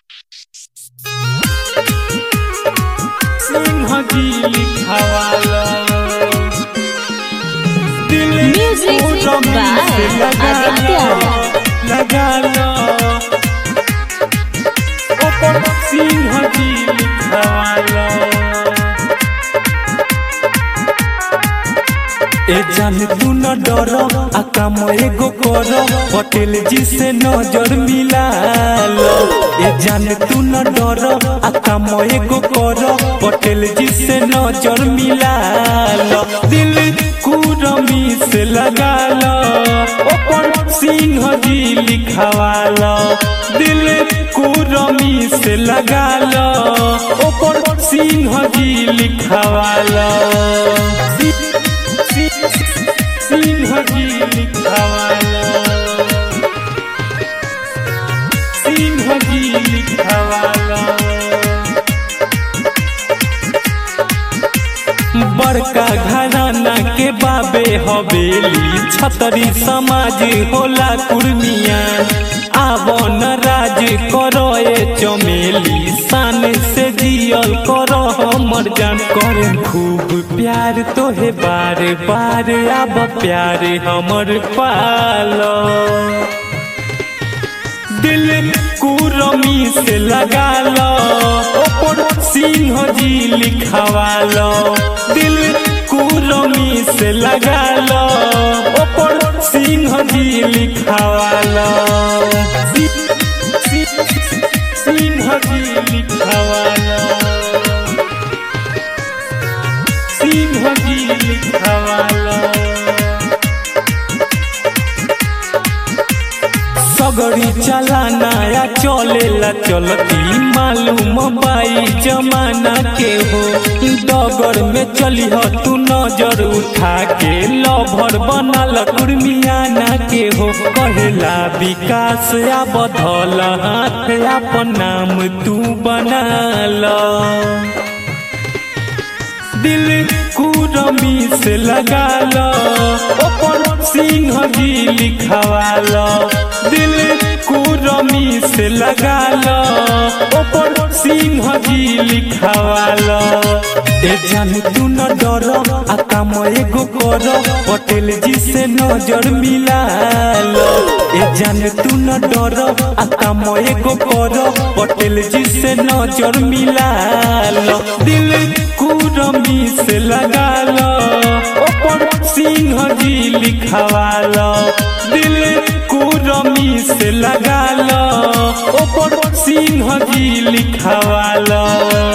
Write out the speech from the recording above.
सिंहजी लिखावाला दिल Music को by जमीन से लगा Aditya. लो, लगा लो ऊपर सिंहजी लिखावाला ए जान तू न डर आ काम एगो कर पटेल जी से नजर मिला लो ए जान तू न डर आ काम एगो कर पटेल जी से नजर मिला लो दिल कुरमी से लगा लो ऊपर सिंह जी लिखावा लो दिल कुरमी से लगा लो ऊपर सिंह जी लिखावा लो सिंहजी लिखावाला सिंहजी लिखावाला बड़का घराना के बाबे हवेली छतरी समाज होला कुर्मिया आवन राज करो ए चमेली शान से जियल करो हमर जान करे खूब प्यार तोहे बार बार आब प्यार हमर पालो दिल कुरमी से लगा लो ऊपर सिंह जी लिखावा लो दिल कुरमी से लगा लो ऊपर सिंह जी लिखावा लो सि- सि- सिंह जी लिखावा लो सिंह जी लिखावा लो सगरी चलाना या चलेला चलती मालूम बाई जमाना के हो डगर में चली हो तू नजर उठा के लभर बनल कुर्मियाना के हो कहेला विकास या बधल हाथ अपन नाम तू बना लो दिल कुरमी से लगा लो ऊपर सिंह जी लिखावा लो दिल कुरमी से लगा लो ऊपर सिंह जी लिखावा लो ए जान तू न डर आ काम एगो कर पटेल जी से नजर मिला लो ए जान तू न डर आ काम एगो कर पटेल जी से नजर मिला लो दिल कुरमी से लगा लो ऊपर सिंह जी लिखावा लो दिल कुरमी से लगा लो ऊपर सिंह जी लिखावा लो